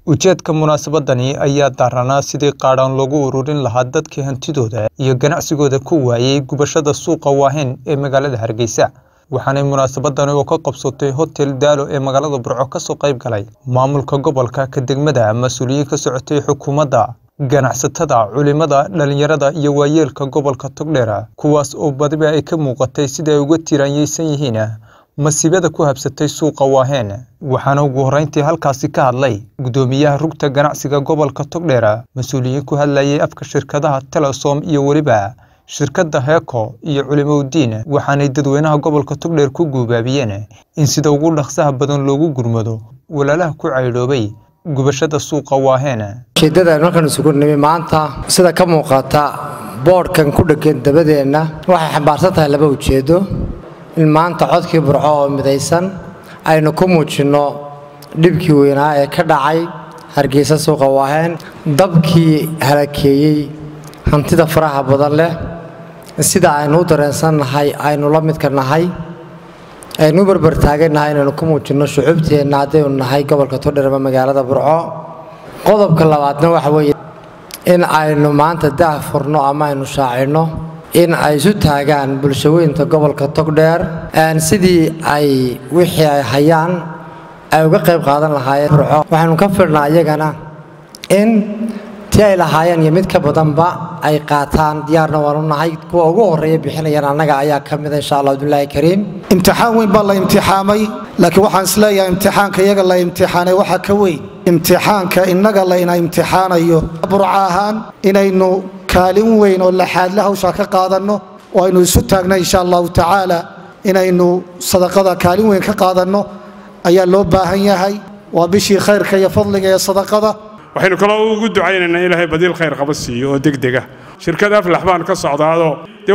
ujeedka munaasabadani ayaa daaranaa sidii qaadhaan loogu ururin lahaa dadkii hantidooda iyo ganacsigooda ku waayey gubashada suuqa waaheyn ee magaalada hargeysa waxaanay munaasabadani oo ka qabsatay hotel daalo ee magaalada burco kasoo qayb galay maamulka gobolka ka degmada mas-uuliyiin ka socotay xukuumadda ganacsatada culimada dhalinyarada iyo waayeelka gobolka togdheer kuwaas oo badiba ay ka muuqatay sida ay uga tiiraanyeysan yihiin masiibada ku habsatay suuqa waaheen waxaana ugu horreyntii halkaasi ka hadlay guddoomiyaha rugta ganacsiga gobolka togdheer mas-uuliyiin ku hadlayay afka shirkadaha telesom iyo weliba shirkadda heeko iyo culimowdiin waxaanay dadweynaha gobolka togdheer ku guubaabiyeen in sida ugu dhaqsaha badan loogu gurmado walaalaha ku caydhoobay gubashada suuqa waaheen ujeeddada aynu halkan isugu nimi maanta sida ka muuqata boodhkan ku dheggan dabadeenna waxay xambaarsan tahay laba ujeeddo in maanta codkii burco oo midaysan aynu ku muujinno dhibkii weynaa ee ka dhacay hargeysa suuqa waaheen dabkii halakeeyey hantida faraha badan leh sida aynu u dareensannahay aynu la midka nahay aynu u barbartaagannahay inaynu ku muujinno shucuubteenna haddaynu nahay gobolka todher ama magaalada burco qodobka labaadna waxa weeye in aynu maanta daah furno ama aynu shaacinno in ay isu taagaan bulshaweynta gobolka togdheer sidii ay wixii ay hayaan ay uga qayb qaadan lahaayeen burco waxaynu ka filnaa iyagana in tii ay lahaayeen iyo mid ka badanba ay qaataan diyaarna waanu nahay kuwa ugu horreeya bixinayaan annaga ayaa ka mida insha allah abdullaahi kariim imtixaan weyn baa la imtixaamay laakiin waxaan isleeyahay imtixaanka iyaga la imtixaanay waxaa ka weyn imtixaanka innaga layna imtixaanayo burco ahaan inaynu kaalin weyn oo laxaadle hawshaa ka qaadanno oo aynu isu taagna insha allahu tacaala inaynu sadaqada kaalin weyn ka qaadanno ayaa loo baahan yahay waa bishii khayrka iyo fadliga ee sadaqada waxaynu kaloo ugu ducaynaynaa ilaahay badiil khayr qaba siiyo oo degdega shirkad aflax baan ka socdaadoo dee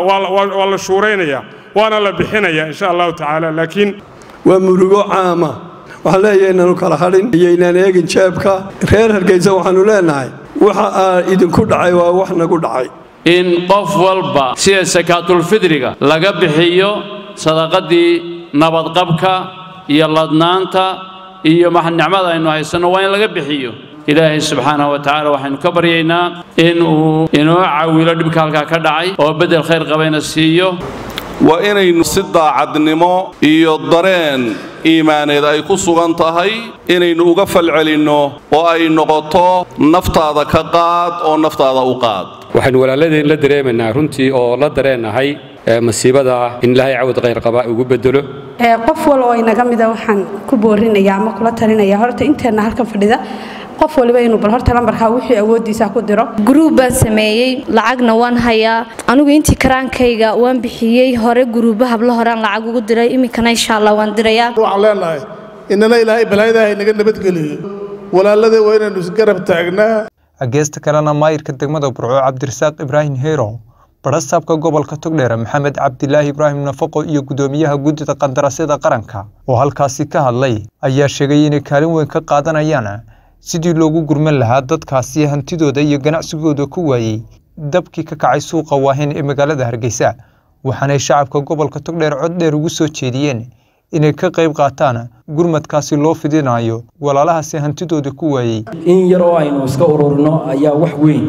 waa la shuuraynayaa waana la bixinayaa insha allahu tacaala laakiin waa murugo caama waxaan leeyahay inaanu kala hadhin iyo inaan eegin jeebka reer hargeysa waxaannu leenahay waxa aa idinku dhacay waa wax nagu dhacay in qof walba sida sakaatulfidriga laga bixiyo sadaqadii nabadqabka iyo ladnaanta iyo nicmada aynu haysanno waa in laga bixiyo ilaahay subxaanahu wa tacaala waxaynu ka baryaynaa in uu inoo cawilo dhibka halkaa ka dhacay oo beddel khayr qabayna siiyo waa inaynu si daacadnimo iyo dareen iimaaneed ay ku sugan tahay inaynu uga falcelinno oo ay noqoto naftaada ka qaad oo naftaada u qaad waxaynu walaaladeen la dareemaynaa runtii oo la dareennahay masiibada in ilaahay cawad khayr qaba ugu bedelo qof wal oo inaga mida waxaan ku boorinaya ama kula talinaya horta inteenna halkan fadhida qof waliba inuu bal horta lambarkaa wixii awooddiisa ku diro guruub baan sameeyey lacagna waan hayaa anigu intii karaankayga waan bixiyey hore guruuba hablo horean lacag ugu diray iminkana insha allah waan dirayaa waxaan leenahay inana ilaahay balaayadaha inaga nabadgeliyo walaalada waa inaynu isgarab taagnaa geesta kalena maayirka degmada burco cabdirasaaq ibraahim heyro barasaabka gobolka togdheer maxamed cabdilaahi ibraahim nafaqo iyo guddoomiyaha guddida qandaraasyada qaranka oo halkaasi ka hadlay ayaa sheegay inay kaalin weyn ka qaadanayaan sidii loogu gurman lahaa dadkaasi hantidooda iyo ganacsigooda ku waayey dabkii ka kacay suuqa waaheyn ee magaalada hargeysa waxaanay shacabka gobolka togdheer cod dheer ugu soo jeediyeen inay ka qayb qaataan gurmadkaasi loo fidinayo walaalahaasi hantidooda ku waayey in yar oo aynu iska ururino ayaa wax weyn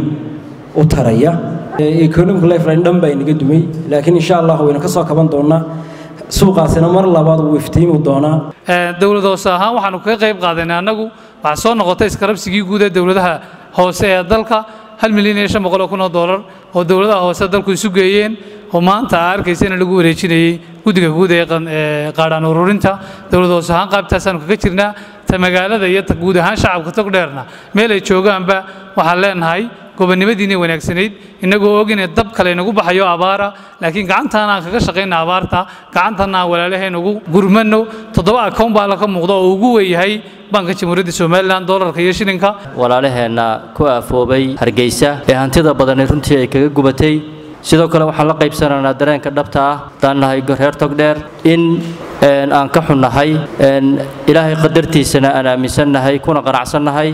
u taraya economic lifeline dhan baa inaga dumay laakiin insha allah waynu ka soo kaban doonnaa suuqaasina mar labaad wuu iftiimi doonaa dowlad hoose ahaan waxaanu kaga qayb qaadanay annagu waxaa soo noqotay iskarabsigii guud ee dowladaha hoose ee dalka hal milyan iyo shan boqol oo kun oo doolar oo dowladaha hoose dalku isu geeyeen oo maanta aa arkaysa in lagu wareejinayey guddiga guud ee qaadhaan ururinta dowlad hoose ahaan qaybtaasaanu kaga jirnaa ta magaalada iyo ta guud ahaan shacabka togdheerna meel ay joogaanba waxaan leenahay gobonnimadiinay wanaagsanayd innagoo og inay dab kale inagu baxayo abaara laakiin gacantaana aan kaga shaqayna abaarta gacantanna aan walaalaheen ugu gurmano toddoba akown baa la ka muuqda oo ugu weeyahay banka jamhuuriyadda somalilan doolarka iyo shilinka walaalaheenna ku aafoobay hargeysa ee hantida badani runtii ay kaga gubatay sidoo kale waxaan la qaybsanaynaa dareenka dhabta ah haddaan nahay reer togdheer in aan ka xunnahay ilaahay qadartiisana aan aaminsannahay kuna qanacsannahay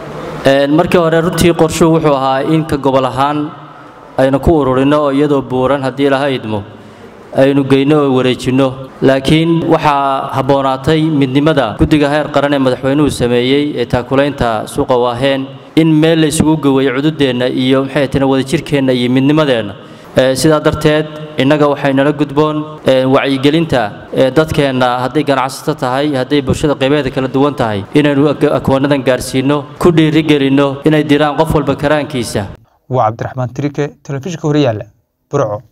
markii hore runtii qorshuhu wuxuu ahaa in ka gobol ahaan aynu ku ururinno oo iyadoo buuran haddii laha idmo aynu geyno oo wareejinno laakiin waxaa habboonaatay midnimada guddiga heer qaran ee madaxweynuhu sameeyey ee taakulaynta suuqa waaheen in meel la isugu geweeyo cududeenna iyo maxay tana wadajirkeenna iyo midnimadeenna sidaa darteed innaga waxay nala gudboon wacyigelinta dadkeenna hadday ganacsato tahay hadday bulshada qaybeeda kala duwan tahay inaynu akoonadan gaarsiinno ku dhiirigelinno inay diraan qof walba karaankiisa waa cabdiraxmaan tirike telefishinka horyaalla burco